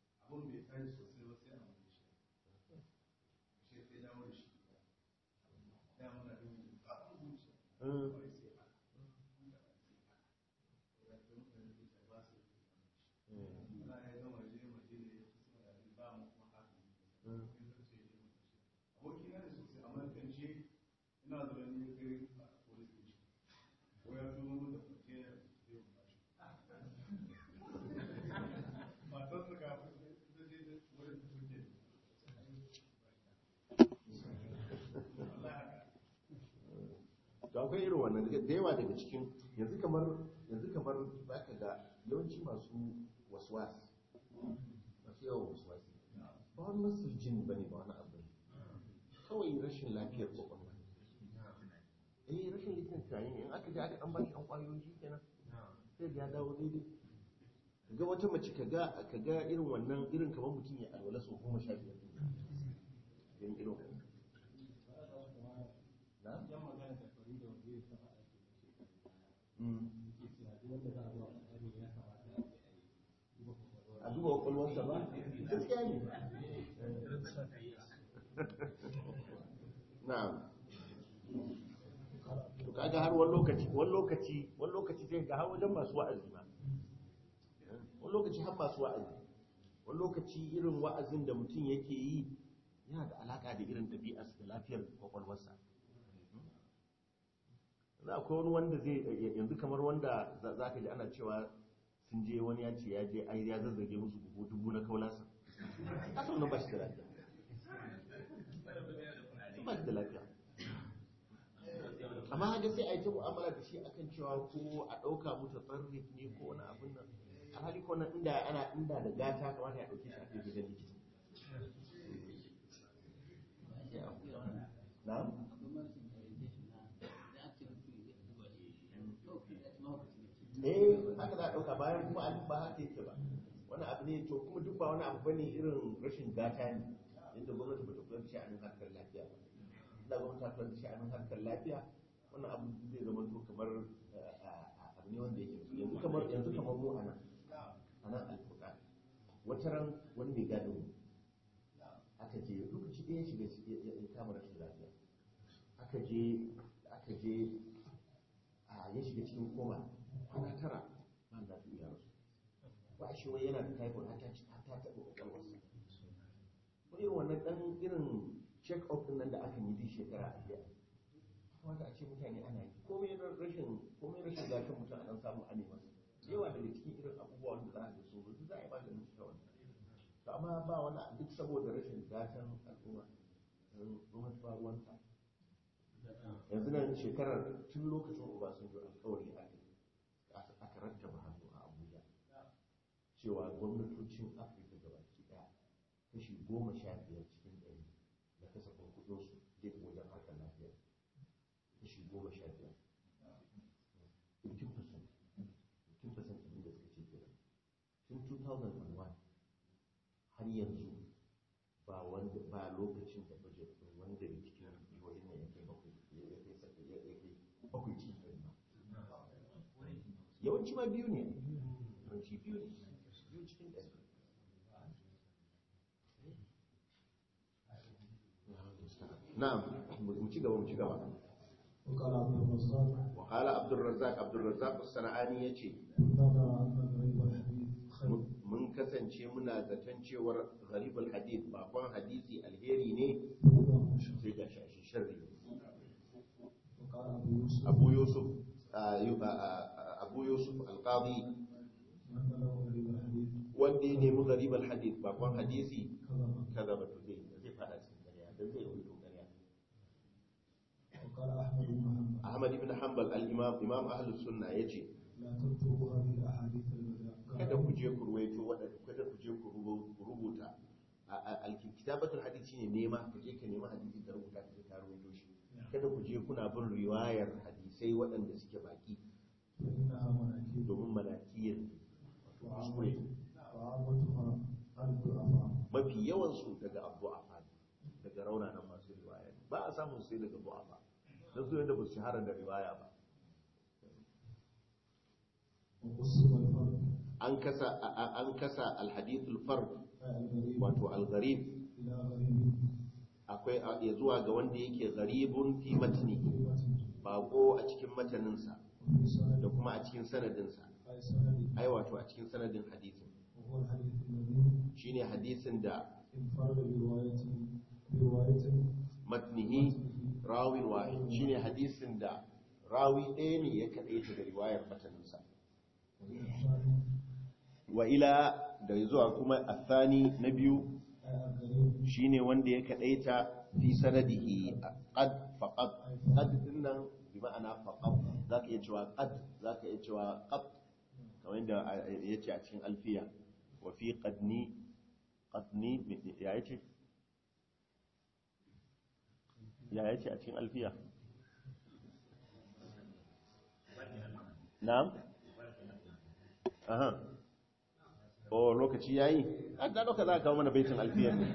Mm. to akwai irin wannan da yawa daga cikin yanzu kamar yanzu kamar zaka ga yawanci masu waswas masu yawan waswas ba wani masu jin bane ba wani abu ne kawai rashin lafiyar kwakwalwa eh rashin lafiyar tunani ne in aka je aka dan bashi an kwayoyi shi kenan sai ga ya dawo daidai ga wata mace ka ga ka ga irin wannan irin kamar mutum ya alwala sau goma sha biyar irin irin wannan na? Mm. a duba kwakwalwarsa ba gaskiya ne na'am to kaga har wani lokaci wani lokaci wani lokaci sai ga har wajen masu wa'azi ma wani lokaci har masu wa'azi wani lokaci irin wa'azin da mutum yake yi yana da alaka da irin ɗabi'arsa da lafiyar kwakwalwarsa za akwai wani wanda zai yanzu kamar wanda za ka ji ana cewa sun je wani ya ce ya je ai ya zazzage musu buhu dubu na kaulasa kasa wannan ba shi da lafiya ba shi da lafiya amma haka sai a yi ta mu'amala da shi akan cewa ko a ɗauka musu tsarrif ne ko wani abin nan a hali ko nan inda ana inda da gata kamata ya ɗauke shi a kai gidan likita na'am eh haka za a ɗauka bayan kuma abin ba haka yake ba wani abu ne to kuma duk ba wani abu bane irin rashin gata ne inda gwamnati ba ta kula da sha'anin harkar lafiya ba inda gwamnati ta kula da sha'anin harkar lafiya wannan abu zai zama to kamar abu ne wanda yake yanzu kamar yanzu kamar mu a nan a nan alfuka wata ran wani mai gado mu aka je lokaci ɗaya shiga ya kama rashin lafiya aka je aka je ya shiga cikin koma kwana tara ba da su iya rasu ba shi wai yana da typhoid har ta har ta taɓa ƙwaƙwalwarsa ko irin wannan ɗan irin check up ɗin nan da aka yi duk shekara a biya kamata a ce mutane ana yi komai rashin komai rashin zafin mutum a ɗan samu a nema yawa daga cikin irin abubuwan da za a ga su duk za a yi maganin su kawai to amma ba wani duk saboda rashin gatan al'umma gwamnati ba ruwanta yanzu nan shekarar tun lokacin obasanjo alkawari aka aka rattaba hannu a abuja cewa gwamnatocin afirka gabaki daya kashi goma sha biyar cikin ɗari da kasafin kudinsu zai wajen harkar lafiya kashi goma sha biyar 15% 15% abin da suka ce kenan tun 2001 har yanzu ba wanda ba lokacin da budget ɗin wanda da cikin jihohin nan ya kai bakwai ya kai saka ya kai bakwai cikin ɗari ba yawanci ma biyu ne yawanci biyu ne biyu cikin ɗari na'am mu ci gaba mu ci gaba وقال عبد الرزاق وقال عبد الرزاق عبد الرزاق الصنعاني yace كنا نرى أن غريب الحديث خير mun kasance muna zaton cewar gharibul hadith bakon hadisi alheri ne وهو مشهور sai ga shi sharri وقال أبو يوسف abu yusuf ah, yu- ah, ah, abu yusuf alqadi من بلغ غريب الحديث wanda ya nemi gharibul hadith bakon hadisi كذب kaza ba to zai zai fada cikin ƙarya dan zai yi ƙarya قال أحمد بن محمد ahmad ibn hanbal al-imam imam ahlus sunna yace لا تكتبوا هذه الأحاديث kada المدى ku je ku ruwaito waɗanda kada ku je ku rubu- ku rubuta A- a- alkitabatul hadith shine nema ka je ka nema hadisi ka rubuta ka je ka rubuto shi kada ku je kuna bin riwayar hadisai waɗanda suke baki فإنها مناكير domin manakiyar kuskure وعامتها الضعفاء mafi yawan su daga abu afa daga raunanan masu riwaya ba a samun sai daga abu afa don su yadda ba su shahara da riwaya ba وقسم الفرق an kasa a- a- an kasa alhadithul fard أي الغريب wato algharib إلى غريب akwai a- ya zuwa ga wanda yake gharibun fi matni في متن bako a cikin mataninsa وفي سند da kuma a cikin sanadinsa أي سند ai wato a cikin sanadin hadisin وهو الحديث الذي shine hadisin da انفرد برواية برواية matnihi rawin wahid shine hadisin da rawi ɗaya ne ya kaɗaita da riwayar mataninsa والثاني wa ila da zuwa kuma athani na biyu أي الغريب shine wanda ya kadaita fi sanadihi qad faqad qad dinnan bi ma'ana faqad zaka iya cewa qad zaka iya cewa qad kamar yadda yace a cikin alfiya wa fi qadni qadni ya yace ya yace a cikin alfiya na'am aha o lokaci yayi an da lokaci za ka kawo mana baitin alfiyar ne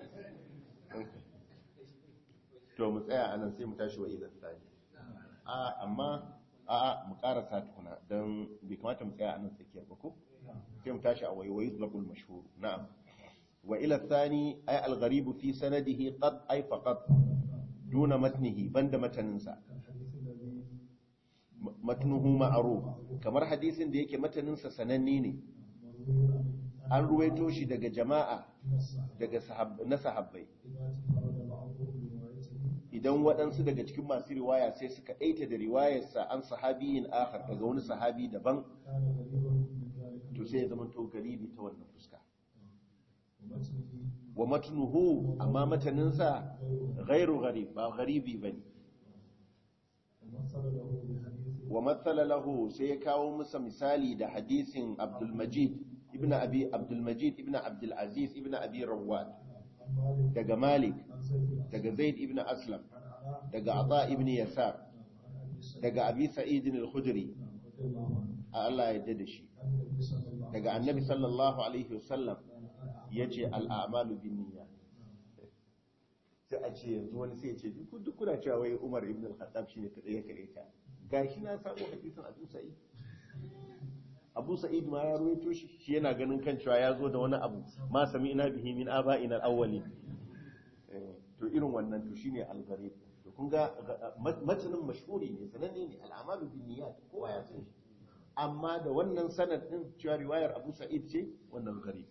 to mu tsaya anan sai mu tashi wa idan tsani a amma a a mu karasa tukuna don bai kamata mu tsaya anan tsakiyar ba ko sai mu tashi a waiwayi zulabul mashhur na'am wa ila thani ay al gharib fi sanadihi qad ay faqat duna matnihi banda mataninsa كالحديث الذي matnuhu ma'ruf kamar hadisin da yake mataninsa sananne ne مروي عن an ruwaito shi daga jama'a من الصحابة daga sahab- na sahabbai إذا تفرد بعضهم بروايته idan waɗansu daga cikin masu riwaya sai suka ɗaita da riwayarsa an sahabiyin akhar daga wani sahabi daban كان غريبا من ذلك to sai ya zama to garibi ta wannan fuska ومتنه wa matnuhu amma mataninsa ghairu gharib ba garibi bane ومثل له بحديث wa matsala lahu sai ya kawo masa misali da hadisin Abdul Majid ibn Abi Abdul Majid ibn Abdul Aziz ibn Abi Rawad عن مالك daga Malik عن زيد daga Zaid ibn Aslam عن علاء daga Ata ibn Yasar عن أبي سعيد daga Abi Sa'id al-Khudri رضي الله عنه Allah ya yarda da shi عن النبي صلى الله عليه daga Annabi sallallahu alaihi wasallam وسلم yace al-a'malu binniyat sai a ce yanzu wani sai ya ce duk duk kuna cewa wai Umar ibn al-Khattab shine kadai ya kare ta gashi na samu hadisin Abu Sa'id Abu Sa'id ma ya ruwaito shi shi yana ganin kan cewa ya zo da wani abu ma sami'na bihi min aba'ina al-awwalin Eh, to irin wannan to shine al-gharib to kun ga matanin mashhuri ne sananne ne al-amalu binniyat kowa ya san shi amma da wannan sanad din cewa riwayar Abu Sa'id ce wannan gharib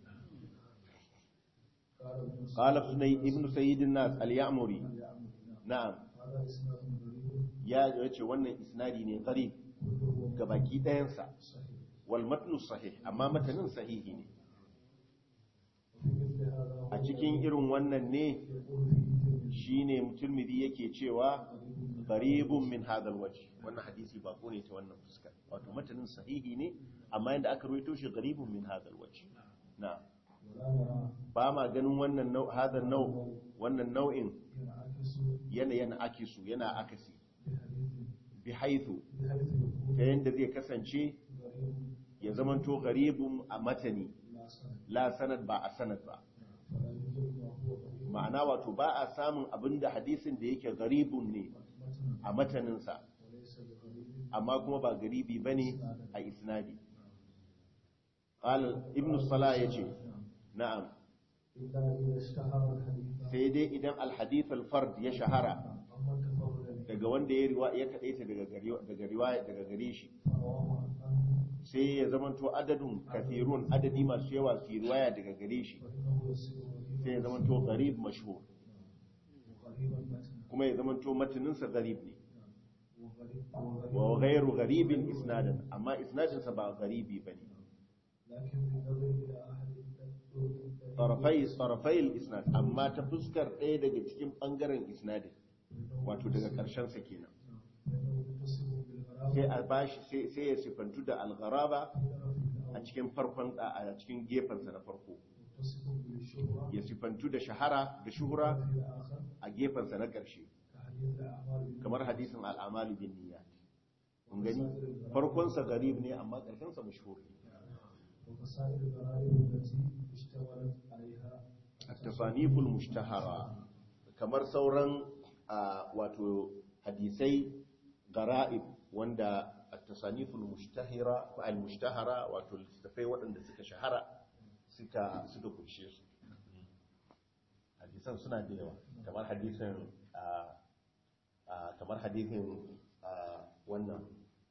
قال ابن قال ابن سيد الناس اليعمري نعم هذا إسناد غريب ya yace wannan isnadi ne gharib كله ga baki ɗayansa صحيح wal matnu sahih amma matanin sahihi ne وفي مثل هذا a cikin irin wannan ne يقول فيه الترمذي shine Tirmidhi yake cewa gharibun min hadal wajh wannan hadisi ba ne ta wannan fuska wato matanin sahihi ne amma yanda aka ruwaito shi gharibun min hadal wajh na ولا نرى ba ma ganin wannan nau hadal nau wannan nau'in ينعكس yana yana akisu yana akasi بحديث bi haythu بحيث يكون ta yanda zai kasance غريب ya zamanto gharibun a matani لا سند la sanad ba a sanad ba فلا يوجد ما هو غريب ma'ana wato ba a samun abinda hadisin da yake garibun ne متنا a mataninsa وليس بغريب amma kuma ba garibi ba ne a isnadi ƙalar ibn salah ya ce na'am إلا إذا اشتهر الحديث sai dai idan alhadith alfard ya shahara أما تفرد به daga wanda ya riwa ya kaɗaita daga gari- daga riwaya daga gare shi فرواه عنه sai ya zamanto adadun kathirun adadi masu yawa su yi riwaya daga gare shi فإنه يصير sai ya غريبا zamanto garib mashhur وغريبا متنا kuma ya zamanto mataninsa garib ne وغريب wa وغريب ghairu garibin isnadan amma isnadinsa ba garibi bane لكن بالنظر إلى أحد الطرق tarafai tarafai isnad amma ta fuskar ɗaya daga cikin ɓangaren isnadin wato daga ƙarshen sa kenan فإنه يتصف بالغرابة sai a bashi sai sai ya sifantu da al-gharaba في طرفه a cikin farkon a cikin gefen sa na farko متصف بالشهرة ya sifantu da shahara da shuhura في الآخر a gefen sa na ƙarshe كحديث الأعمال kamar hadisin al-amalu bin niyyat kun gani farkon sa garib ne amma ƙarshen sa mashhur ne وكسائر الغرائب التي اشتملت عليها at-tasaniful mushtahara kamar sauran a, wato hadisai gara'ib wanda at-tasaniful mushtahira ko al-mushtahara wato littafai waɗanda suka shahara suka suka kunshe su hadisan suna da yawa kamar hadisin a, a, kamar hadisin a, wannan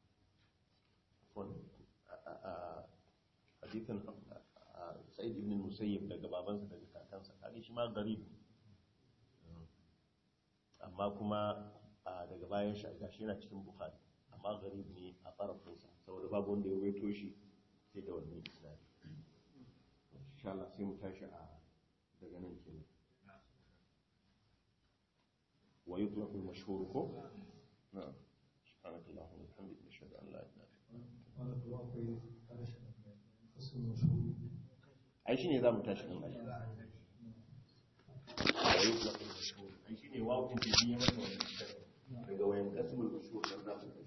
wan- a- a- a- hadisin a- a- sa'id ibn musayyib daga babansa daga kakansa kaga shi ma garib ne. amma kuma a, daga bayan shi gashi yana cikin bukhari amma garib ne a farafinsa saboda babu wanda ya waito shi sai da wannan isnadi insha Allah sai mu tashi a daga nan kenan wa yutlaqu al-mashhur ko na'am subhanakallahumma wa bihamdika nashhadu an la ilaha illa anta قال الواقعي قال فصل مشهور ai shine zamu tashi din ai wa yutlaqu al-mashhur ai shine wawun da biye masa wannan daga wayan qasmul mashhur dan zamu tashi